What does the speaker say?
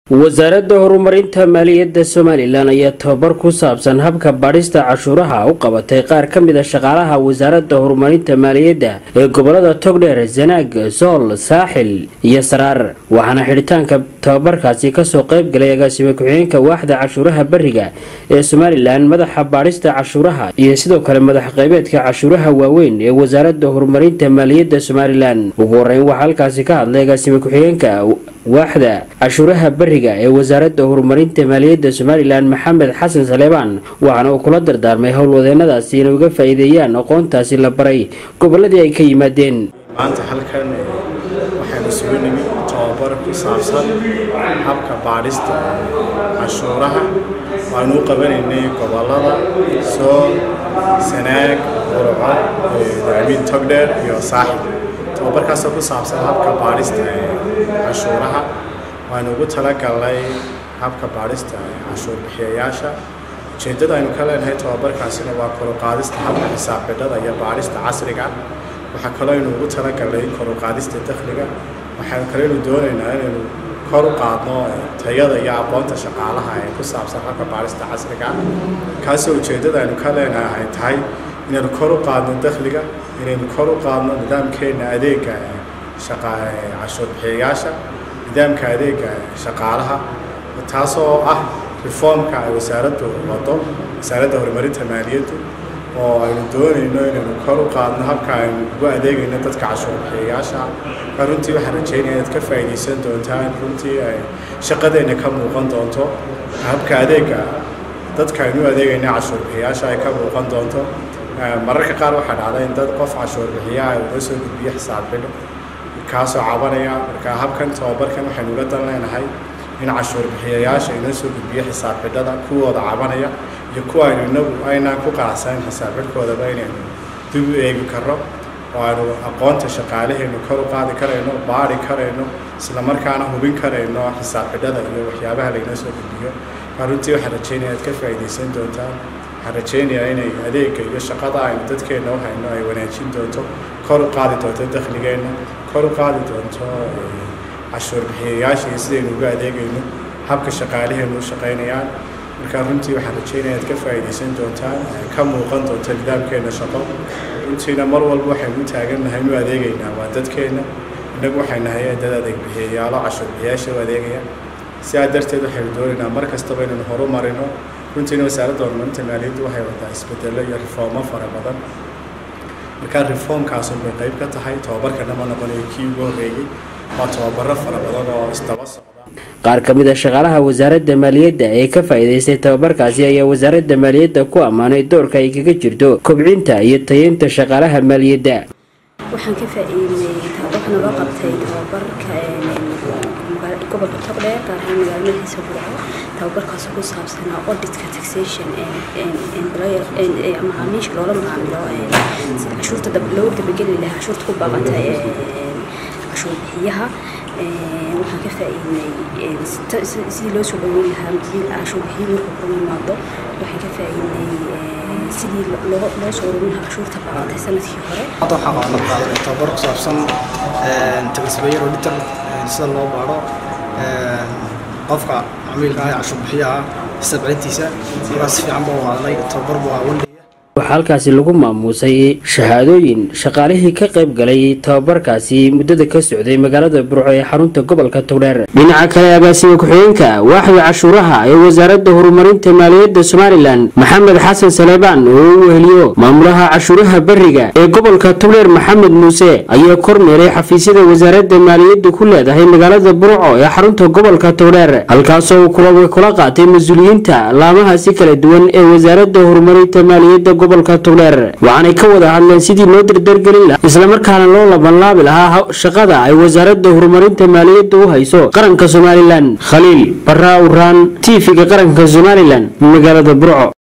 wasaaradda horumarinta maaliyadda somalilan ayaa tababar ku saabsan habka baadhista cashuuraha u qabatay qaar ka mid a shaqaalaha wasaaradda horumarinta maaliyadda ee gobolada togdheer zanaag sool saaxil iyo saraar waxaana xidhitaanka tababarkaasi kasoo qayb galay agaasime ku-xigeenka waaxda cashuuraha beriga ee somalilan madaxa baadhista cashuuraha iyo sidoo kale madax qaybeedka cashuuraha waaweyn ee wasaaradda horumarinta maaliyadda somalilan ugu horeyn waxaa halkaasi ka hadlay agaasime ku-xigeenka waaxda cashuuraha beriga ee wasaaradda horumarinta maaliyadda somalilan maxamed xasan saleebaan waxaana uu kula dardaarmay howlwadeenadaasi inay uga faa-iideeyaan aqoontaasi la baray goboladii ay ka yimaadeen maanta halkan waxaan isugu nimi tababar ku saabsan habka baadhista cashuuraha waanu u qabanaynay gobolada sool sanaag burco dacmiin togdheer iyo saaxib tababarkaasoo ku saabsan habka baadhista cashuuraha waanu ugu talagalnay habka baadhista cashuur bixiyayaasha ujeeddada aynu ka leenahay tababarkaasina waa koruqaadista habka xisaab xidhada iyo baadhista casriga waxaa kaloo aynu ugu talagalnay koruqaadista dakhliga waxaan kaleynu doonaynaa inaynu kor u qaadno tayada iyo aqoonta shaqaalaha ee ku saabsan habka baadhista casriga kaasoo ujeeddada aynu ka leenahay tahay inaynu kor u qaadno dakhliga inaynu kor u qaadno nidaamkeena adeega cashuur bixiyayaasha nidaamka adeega shaqaalaha taasoo ah reformka ay wasaaraddu wado wasaaradda horumarinta maaliyaddu oo aynu doonayno inaynu kor u qaadno habka aynu ugu adeegayno dadka cashuur bixiyayaasha marka runtii waxaan rajeynaya inaad ka faa'iidaysan doontaan runtii ay shaqadeenna ka muuqan doonto habka adeega dadka aynu u adeegayna cashuur bixiyayaasha ay ka muuqan doonto mararka qaar waxaa dhacda in dad qof cashuur bixiyaha uga soo gudbiyo xisaab xidho kaasoo cabanaya marka habkan tababarkan waxaynu ula dan leenahay in cashuur bixiyayaasha inoo soo gudbiyo xisaab xidhada kuwooda cabanaya iyo kuwa aynu inagu aynaan ku qanacsanin xisaab xidhkoodaba inaynu dib u eegi karno oo aynu aqoonta shaqaalahaynu kor u qaadi karayno baari karayno isla markaana hubin karayno xisaab xidhada iyo waxyaabaha laynoo soo gudbiyo marka runtii waxaan rajeynaya aad ka faa'iidaysan doontaan waxaan rajeynayaa inay adeega iyo shaqada aynu dadkeenna u hayno ay wanaajin doonto kor u qaadi doonto dakhligeenna kor u qaadi doonto cashuur bixiyayaasha iyo sidaynu uga adeegayno habka shaqaalaheennu u shaqaynayaan marka runtii waxaan rajeynaya aad ka faa'iidaysan doontaan ka muuqan doonto nidaamkeenna shaqo runtiina mar walba waxaynu u taagannahay inu adeegaynaa waa dadkeenna innagu waxay nahay dad adeeg bixiyayaalo cashuur bixiyayaasha u adeegaya sidaa darteed waxaynu doonaynaa mar kastaba inaynu horumarino runtiina wasaaradda horumarinta maaliyaddu waxay wadaa isbedello iyo reformo fara badan markaa reformkaasun bay qayb ka tahay tababarkana ma noqonayo kii ugu horreeyey waa tababaro fara badan oo isdaba socda qaar ka mid a shaqaalaha wasaaradda maaliyadda ee ka faa'iidaystay tababarkaasi ayaa wasaaradda maaliyadda ku ammaanay doorka ay kaga jirto kobcinta iyo tayeynta shaqaalaha maaliyadda waxaan ka faa'iidnay waxaana loo qabtay tababarka gobolka togdheer gaar ahaan magaalo madaxiisa burco tababarkaasoo ku saabsanaa auditka taxation macaamiisha loola macaamilo sida cashuurta loo dabageli lahaa cashuurta ku baaqanta cashuur bixiyaha waxaan ka faa'iidnay sidii loo soo dhaweyn lahaa cashuur bixiyo markuu kula imaado waxaan ka faa'iidnay sidii loo soo ururin lahaa cashuurta baaqantay sanadkii hore hadda waxaa qabanad qaadanay tababar ku saabsan tagasbayer auditor sida loo baadho qofka camiilka ah ee cashuur bixiyaha xisaab celintiisa markaas si fiican baa u qaadanay tababar buu ahaa wandhay waxaa halkaasi lagu maamuusay shahaadooyin shaqaalihii ka qayb galay tababarkaasi muddada ka socday magaalada burco ee xarunta gobolka togdheer dhinaca kale agaasime ku-xigeenka waaxda cashuuraha ee wasaaradda horumarinta maaliyadda somalilan maxamed xasan saleebaan oo u weheliyo maamulaha cashuuraha beriga ee gobolka togdheer maxamed muuse ayaa kormeeray xafiisyada wasaaradda maaliyadda ku leedahay magaalada burco ee xarunta gobolka togdheer halkaasoo uu kula qaatay mas-uuliyiinta laamahaasi kala duwan ee wasaaradda horumarinta maaliyadda gobolka togdheer waxaanay ka wada hadleen sidii loo dardargelin lahaa islamarkaana loo labanlaabi lahaa shaqada ay wasaaradda horumarinta maaliyadda u hayso qaranka somalilan khaliil baraa uraan tv-ga qaranka somalilan magaalada burco